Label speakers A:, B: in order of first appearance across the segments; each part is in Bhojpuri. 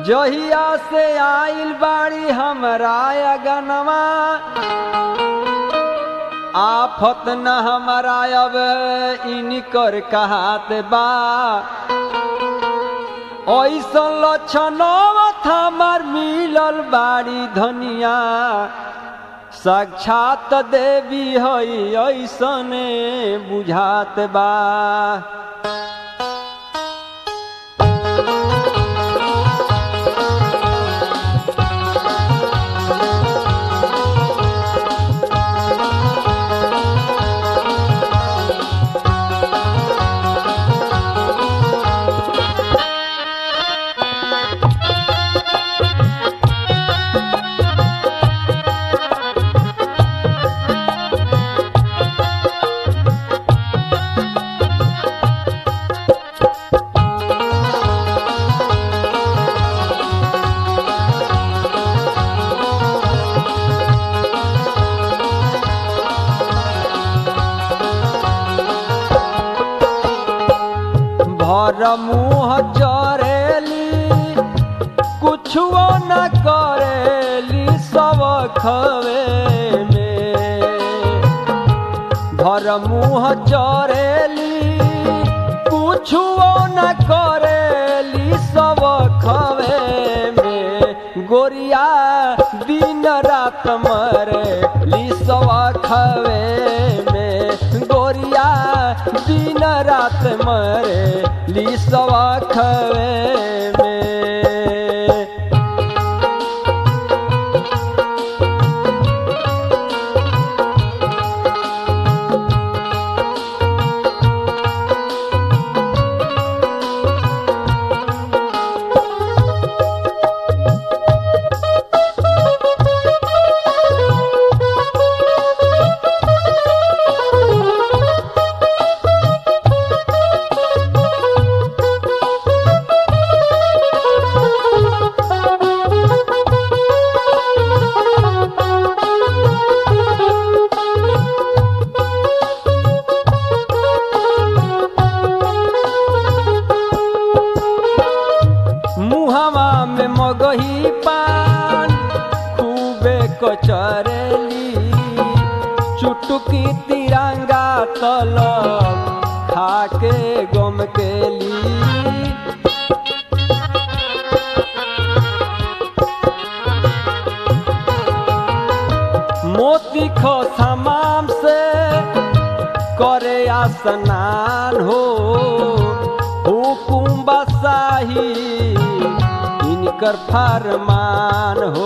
A: जहिया से आइल बाड़ी हमरा अगनवा आफत न हमारा अब इनकर कहात बा ऐसन लक्षण हमार मिलल बाड़ी धनिया साक्षात देवी हई ऐसने बुझात बा भर मुँह जरेली कुछो न करेली सब खवे में भर मुँह जरेली कुछो न करेली सब खवे में गोरिया दिन रात मरे ली सब खवे में गोरिया दिन रात मरे ली सवा खवे में मुहवा में मगही पान खूबे कचरेली चुटकी तिरंगा तलब खाके गम केली मोती खो समाम से करे स्नान हो हुकुम बसाही इनकर फरमान हो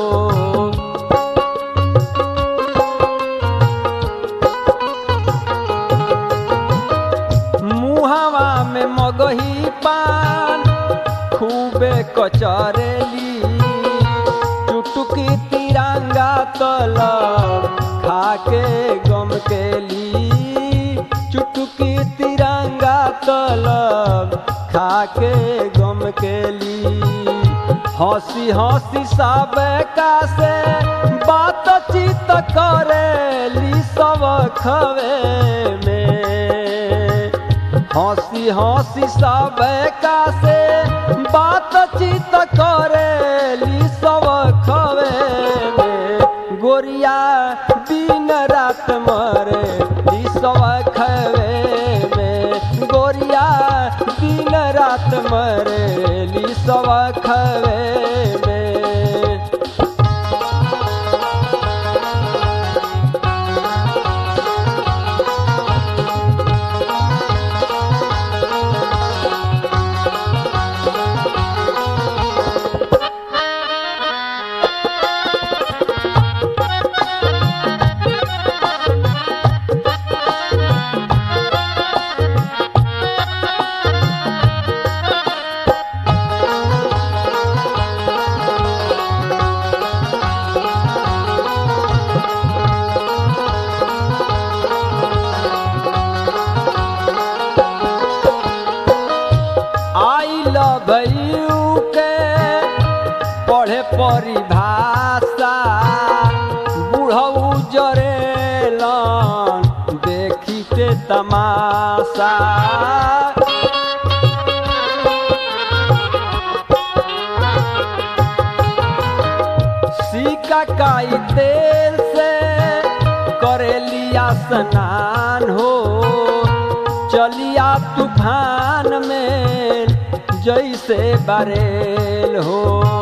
A: मुहावा में मगही पान खूबे कचरेली चुटकी तिरंगा तलब खाके गम केली चुटकी तिरंगा तलब खाके गम केली हंसी हंसी सब का से बातचीत करेली सब खवे में हंसी हंसी सब का से बातचीत करेली सब खवे में गोरिया दिन रात मरे ली सब खवे में गोरिया दिन रात मरे ली सब खवे में आई लव यू के पढ़े परिभाषा बुढ़ऊ जरेलन देखिते तमाशा टकाई तेल से करे लिया स्नान हो चलिया तूफान में जैसे बरेल हो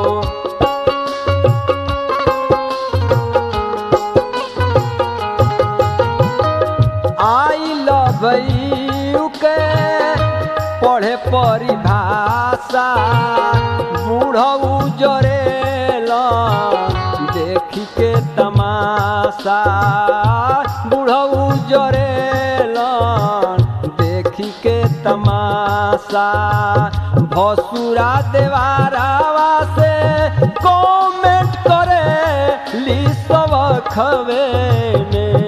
A: आई लव यू के पढ़े परिभाषा बूढ़ऊ जरेल देखी के तमाशा बूढ़ऊ जरेल देखी के तमाशा भसुरा देवारावा से कमेंट करे ली सब खबे में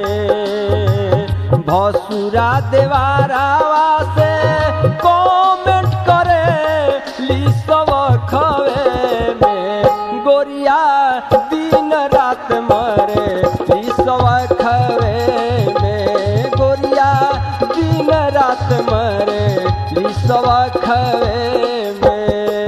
A: भसुरा देवारावा से कमेंट करे ली सब खबे में गोरिया दिन रात मरे ली सब खबे में गोरिया दिन रात मरे ली सब खबे में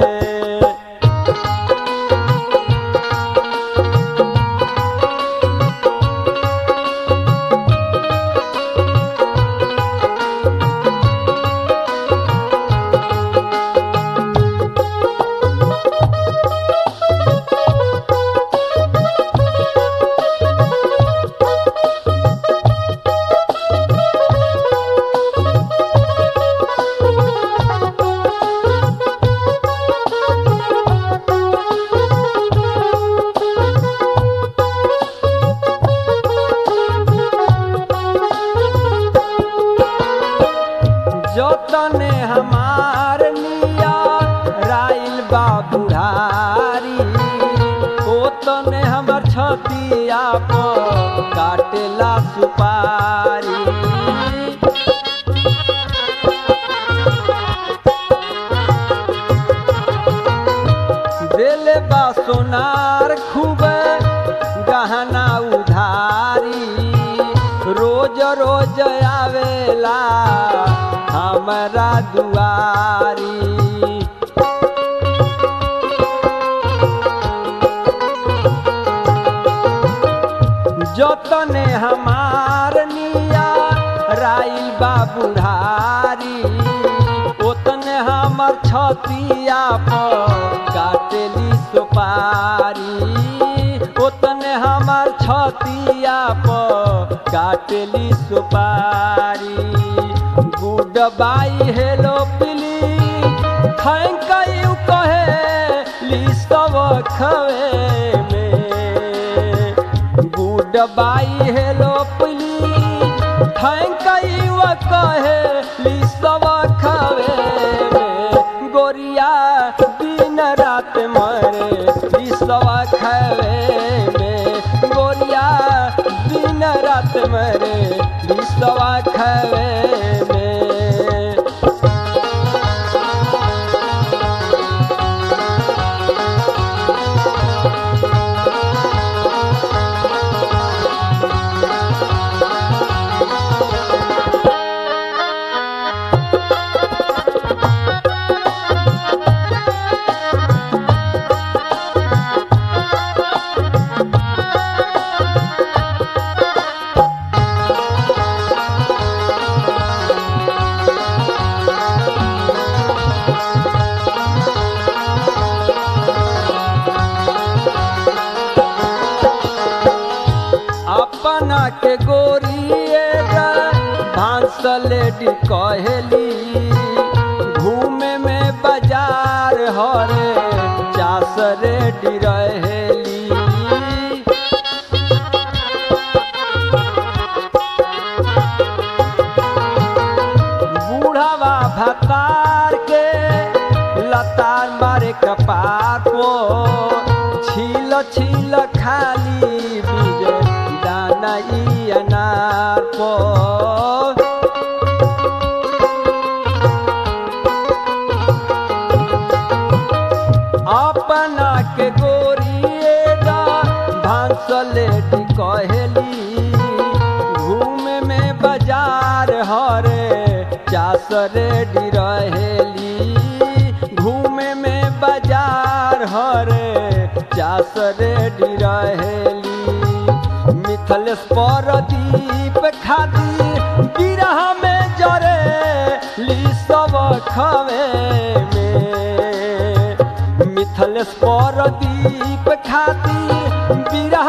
A: जतने हमार निया राइल बा बुढ़ारी ओतने हमर छतिया पर काटेला सुपारी देले बा सोनार खूबे गहना उधारी रोज रोज आवेला हमरा दुआरी जतने हमार निया राइल बा बुढ़ारी ओतने हमर छतिया पर काटेली सुपारी ओतने हमर छतिया पर काटेली सुपारी गुड बाई हेलो पिली थैंक यू कहे ली सब खवे में गुड बाई हेलो पिली थैंक यू कहे ली सब खवे में गोरिया दिन रात मरे ली सब खवे में गोरिया दिन रात मरे ली सब खवे में अपना के गोरिए भांस लेडी कहेली घूमे में बाजार हरे चास रेडी रहेली बूढ़ावा भतार के लतार मारे कपार को छील छील खाली बीज दाना ई अनार को अपना के गोरिएगा भांस लेडी कहेली घूमे में बाजार हरे चास रेडी रहेली घूमे में बाजार हरे चा प्यास रेडी रहेली मिथलेश परदीप खाती बिरह में जरे ली सब खवे में मिथलेश परदीप खाती बिरह